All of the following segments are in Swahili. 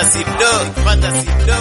fantasy do, fantasy do,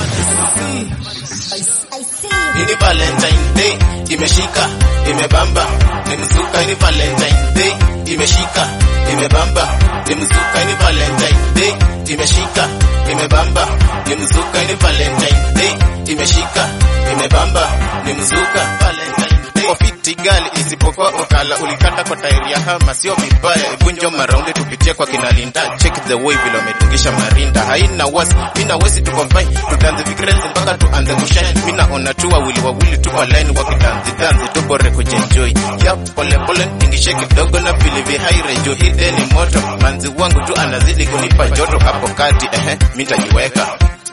fantasy. Ini Valentine Day imeshika imebamba ni mzuka. Ini Valentine Day imeshika imebamba ni mzuka. Ini Valentine Day imeshika imebamba ni mzuka. Ini Valentine Day imeshika imebamba ni mzuka. Valentine Day ofiti gali isipokuwa ukala ulikata kwa tairi ya hama, sio vibaya. Ibunjo maraundi tupitie kwa kinalinda, check the way vile wametungisha marinda, haina wasi mina wesi, tuko fine, tutanze vikrezi mpaka tuanze kushine. Mina ona tu wawili wawili tu kwa line wakitanzi tanzi, tubore kujenjoy ya pole pole, tingishe kidogo na vile vihaire juu hii day ni moto, manzi wangu tu anazidi kunipa joto hapo kati, ehe, mitajiweka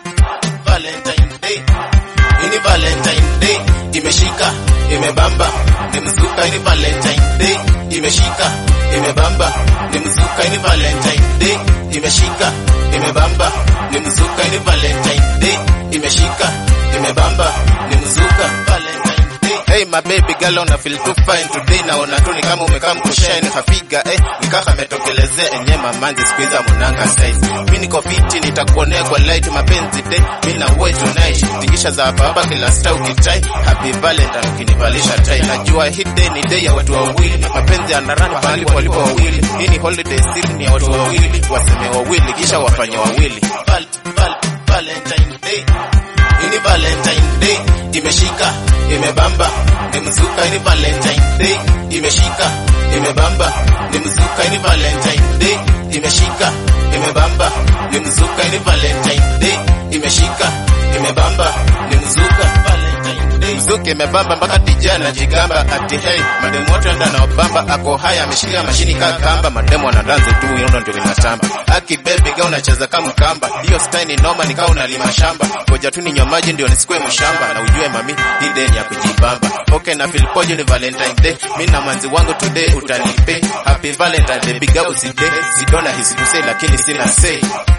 Valentine Day ini Valentine Day imeshika imebamba ni mzuka. Ini Valentine Day imeshika imebamba ni mzuka. Ini Valentine Day imeshika imebamba ni mzuka. Ini Valentine Day imeshika imebamba ni mzuka. Valentine Day Hey my baby girl una feel too fine today, naona tu ni kama umekaa mkushine hafiga eh, nikaka ametokelezea enye mamanzi squeeze munanga size. Mimi niko fiti nitakuonea kwa light mapenzi day, mimi na wewe tonight, tingisha za hapa hapa kila star ukitai, happy valentine ukinivalisha tai. Najua hii day ni day ya watu wawili, mapenzi yanarana pahali walipo wawili. Hii ni holiday season ya watu wawili, waseme wawili kisha wafanye wawili. Val, val, Valentine Day ini Valentine Day imeshika imebamba ni mzuka. Ini Valentine Day imeshika imebamba ni mzuka. Ini Valentine Day imeshika imebamba ni mzuka. Ini Valentine Day imeshika imebamba ni mzuka. Valentine Day mzuka imebamba mpaka DJ anajigamba ati hey, mademu wote anda na obamba ako haya ameshikia mashini kaa kamba, mademu anadanza tu yondo ndio inatamba. Aki baby ga unacheza kama kamba, hiyo style ni noma, nikaa unalima shamba. Ngoja tu ninywa maji ndio nisikue mshamba, na ujue mami hii day ni ya kujibamba. Okay na feel pojo ni Valentine Day, mimi na manzi wangu today utanipe happy Valentine Day, big up today. Sidona hisi to say lakini sina say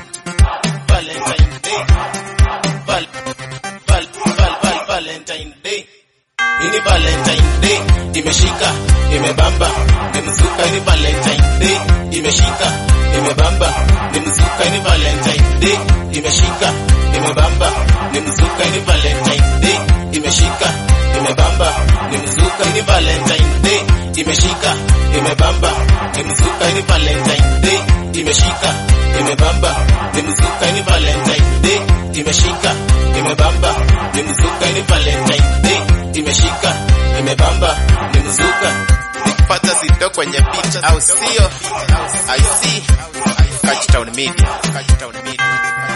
Valentine Day Val, val, val, val, Valentine Day ini Valentine Day imeshika imebamba ni mzuka. Ini Valentine Day imeshika imebamba ni mzuka. Ini Valentine Day imeshika imebamba ni mzuka. Ini Valentine Day imeshika imebamba ni mzuka. Ini Valentine Day imeshika imebamba ni mzuka. Ini Valentine Day imeshika imebamba ni mzuka. Ini Valentine Day imeshika imebamba ni mzuka. Ini Valentine Day imeshika imebamba ni mzuka. Nikipata sito kwenye picha au sio? I see Catch Town Media. Catch Town Media.